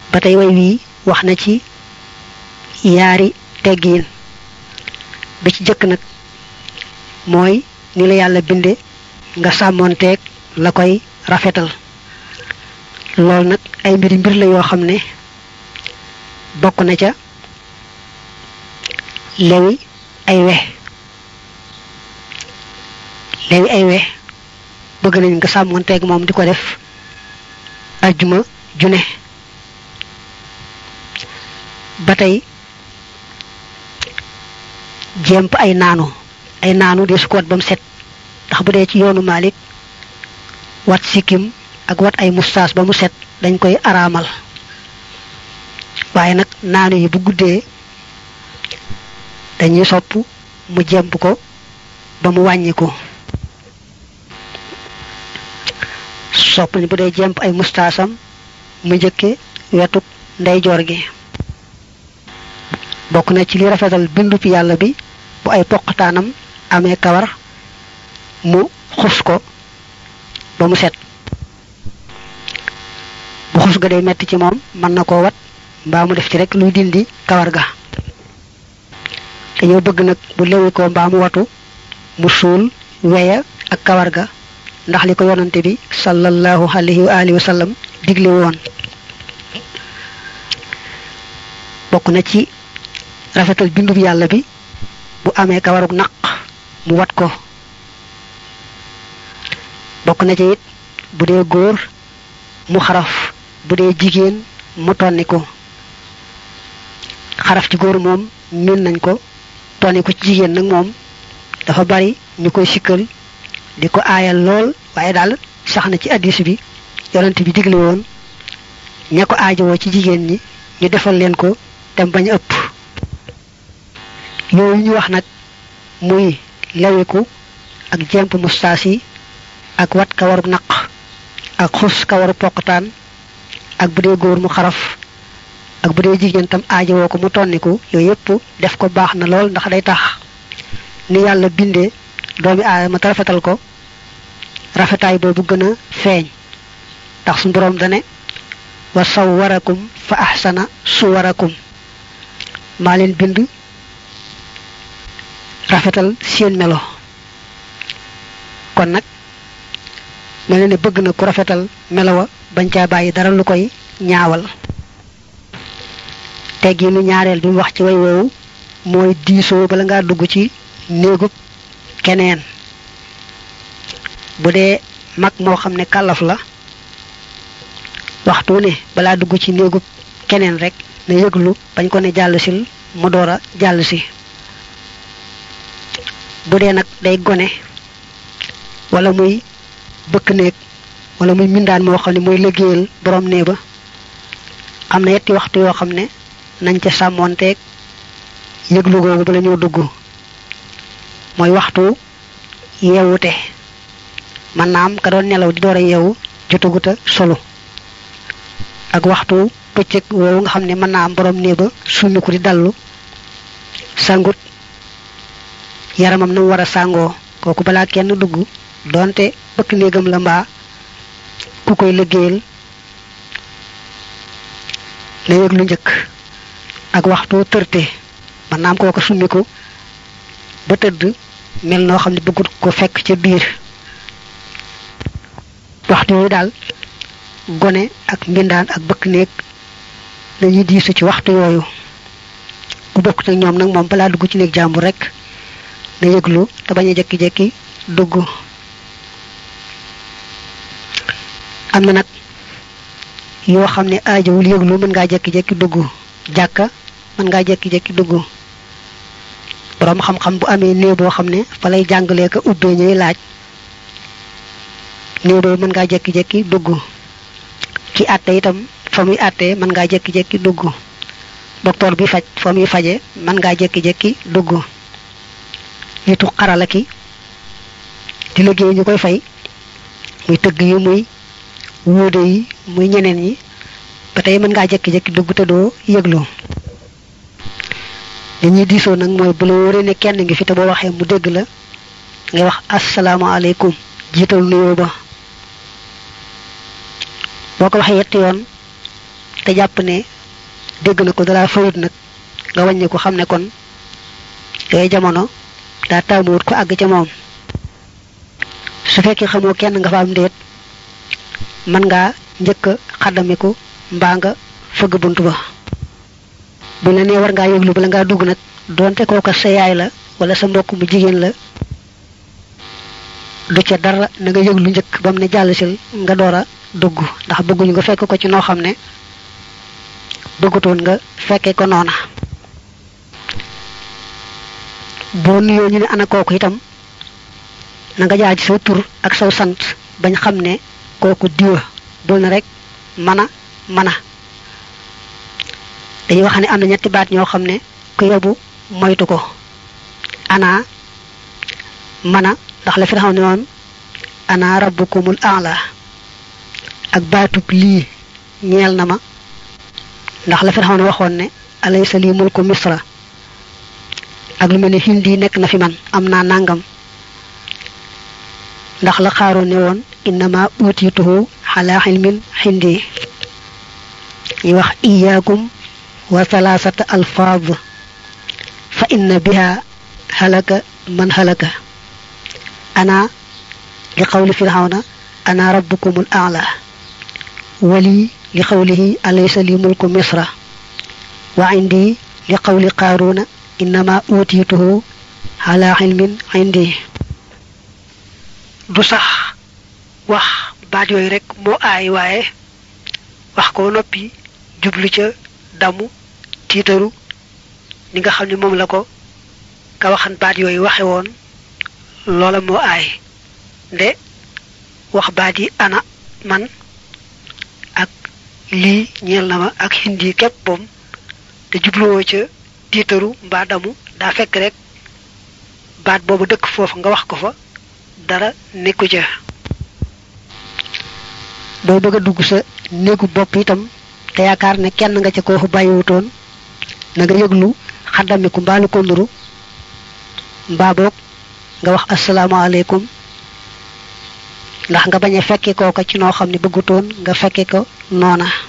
ba tey way wii wax na ci yaari teggiin bi ci jëkk nag mooy ni la yàlla binde nga sàmmoonteeg la koy rafetal loolu nag ay mbiri mbir la yoo xam ne bokk na ca lewi ay we lewi ay we bëgg nañ nga sàmmoonteeg moom di ko def ajjuma june ba tey jemp ay naanu ay naanu de su ko wat ba mu set ndax bu dee ci yoonu Malik wat sikkim ak wat ay mustaas ba mu set dañ koy araamal waaye nag naanu yi bu guddee dañuy sopp mu jemp ko ba mu wàññi ko sopp ni bu dee jemp ay mustaasam mu njëkke wetuk ndeyjoor gi bokk na ci li rafetal bindu fi yàlla bi bu ay poqataanam amee kawar mu xus ko ba mu set bu xus ga day metti ci moom mën na koo wat mbaa mu def ci rek luy dindi kawar ga dañoo bëgg nag bu lewi ko mbaa mu watu mu suul weya ak kawar ga ndax li ko yonante bi sallallahu alayhi wa alihi wa sallam digle woon bokk na ci rafetal bindub yàlla bi bu amee kawarug naq mu wat ko bokk na ci it bu dee góor mu xaraf bu dee jigéen mu tonni ko xaraf ci góor moom min nañ ko tonni ko ci jigéen nag moom dafa bari ñu koy sikkal di ko aayal lool waaye daal sax na ci addis bi yonent bi digle woon ña ko aajowoo ci jigéen ñi ñu defal leen ko dem bañ ëpp yooyu ñu wax nag muy lewiku ak jemp mustaas yi ak wat kawaru naq ak xus kawaru poqtaan ak bu dee góor mu xaraf ak bu dee jigéen tam aajowoo ko mu tonniku yooyu yëpp def ko baax na lool ndax day tax ni yàlla bindee doomi aadama te rafetal ko rafetaay boobu gën a feeñ ndax suñu boroom dane wa sawwarakum fa ahsana suwarakum maa leen bind rafetal seen melo kon nag mel na ne bëgg na ku rafetal melo wa bañ caa bàyyi dara lu koy ñaawal teggi lu ñaareel bi mu wax ci way woowu mooy diisoo bala ngaa dugg ci néegub keneen bu dee mag moo xam ne kàllaf la waxtu ne balaa dugg ci néegub keneen rek na yëglu bañ ko ne jàll sil mu door a jàll si bu dee nag day gone wala muy bëkk néeg wala muy mindaan moo xam ne mooy liggéeyal borom nee ba am na yetti waxtu yoo xam ne nañ ca sàmmoonteeg yëglu googu bala ñoo dugg mooy waxtu yeewute man naam ka doon nelaw di door a yeewu jotaguta solo ak waxtu bëccëg woowu nga xam ne mën naa am borom nee ba summiku di dallu sangut yaramam na mu war a sàngoo kooku balaa kenn dugg doonte bëkk néegam la mbaa ku koy liggéeyal na yëg lu njëkk ak waxtu tërte man naam kooku summiku ba tëdd mel noo xam ne bëggut ko fekk ca biir waxtu yooyu daal gone ak mbindaan ak bëkk néeg dañuy diisu ci waxtu yooyu ku bokkut ak ñoom nag moom balaa dugg ci néeg jàmbur rek na yëglu te bañ a jekki-jekki dugg am na nag yoo xam ne aajowul yëglu mën ngaa jekki-jekki dugg jàkka mën ngaa jekki-jekki dugg boroom xam-xam bu amee néew boo xam ne fa lay jàngalee ko ubbee ñuy laaj néew boobu mën ngaa jekki-jekki dugg ki àtte itam fa muy àttee mën ngaa jekki-jekki dugg docteur bi faj fa muy faje mën ngaa jekki-jekki dugg nitu xarala ki di liggéey ñu koy fay muy tëgg yi muy wuude yi muy ñeneen ñi ba tey mën ngaa jekki-jekki dugg te doo yëglu li ñuy diisoo nag mooy bu la wóoree ne kenn ngi fi te boo waxee mu dégg la ngay wax asalaamaaleykum jiital nuyoo ba boo ko waxee yetti yoon te jàpp ne dégg na ko dara fayut nag nga wàññi ko xam ne kon yooyu jamono daa taamuwut ko àgg ca moom su fekkee xamoo kenn nga fa am ndéet mën ngaa njëkk a xaddamiku mbaa nga fëgg bunt ba bu la nee war ngaa yëglu bala ngaa dugg nag doonte kooka sa yaay la wala sa mbokk mu jigéen la du ca dara na nga yëglu njëkk ba mu ne jàll sil nga door a dugg ndax bëgguñu nga fekk ko ci noo xam ne bëggutoon nga fekkee ko noona boo nuyoo ñu ne ana kooku itam na nga jaar ci saw tur ak saw sant bañ xam ne kooku diwa bul na rek mana mana dañuy wax ne am na ñetti baat ñoo xam ne ku yebu moytu ko ana mana ndax la fi xam ne woon ana rabbukumul a'la ak baatub lii ñeel na ma ndax la fi xam ne waxoon ne alaysa lii mulku misra ak lu mel ne hindi nekk na fi man am naa nangam ndax la xaaroon ne woon innama utituhu ala ilmin hindi yi wax iyaakum wa thalathata alfaaz fa inna biha halaka man halaka ana li qawli fir'auna ana rabbukumul a'la wali li qawlihi alaysa li mulku misra wa indi li qawli qaruna innama utituhu ala ilmin indi du sax wax baat yooyu rek moo aay waaye wax ko noppi jublu ca damu tiitaru ni nga xam ne moom la ko ka waxan baat yooyu waxe woon loola moo aay nde wax baat yi ana man ak lii ñeel na ma ak hindi képp boom te jubluwoo ca tiitaru mbaa damu daa fekk rek baat boobu dëkk foofu nga wax ko fa dara nekku ca boo bëgg a dugg sa néegu bopp itam te yaakaar ne kenn nga ca koofu bàyyiwutoon na nga yëglu xaddamiku mbaalu ko nuru mbaa boog nga wax asalaamaaleykum ndax nga bañ a fekke kooka ci noo xam ne bëggutoon nga fekke ko noona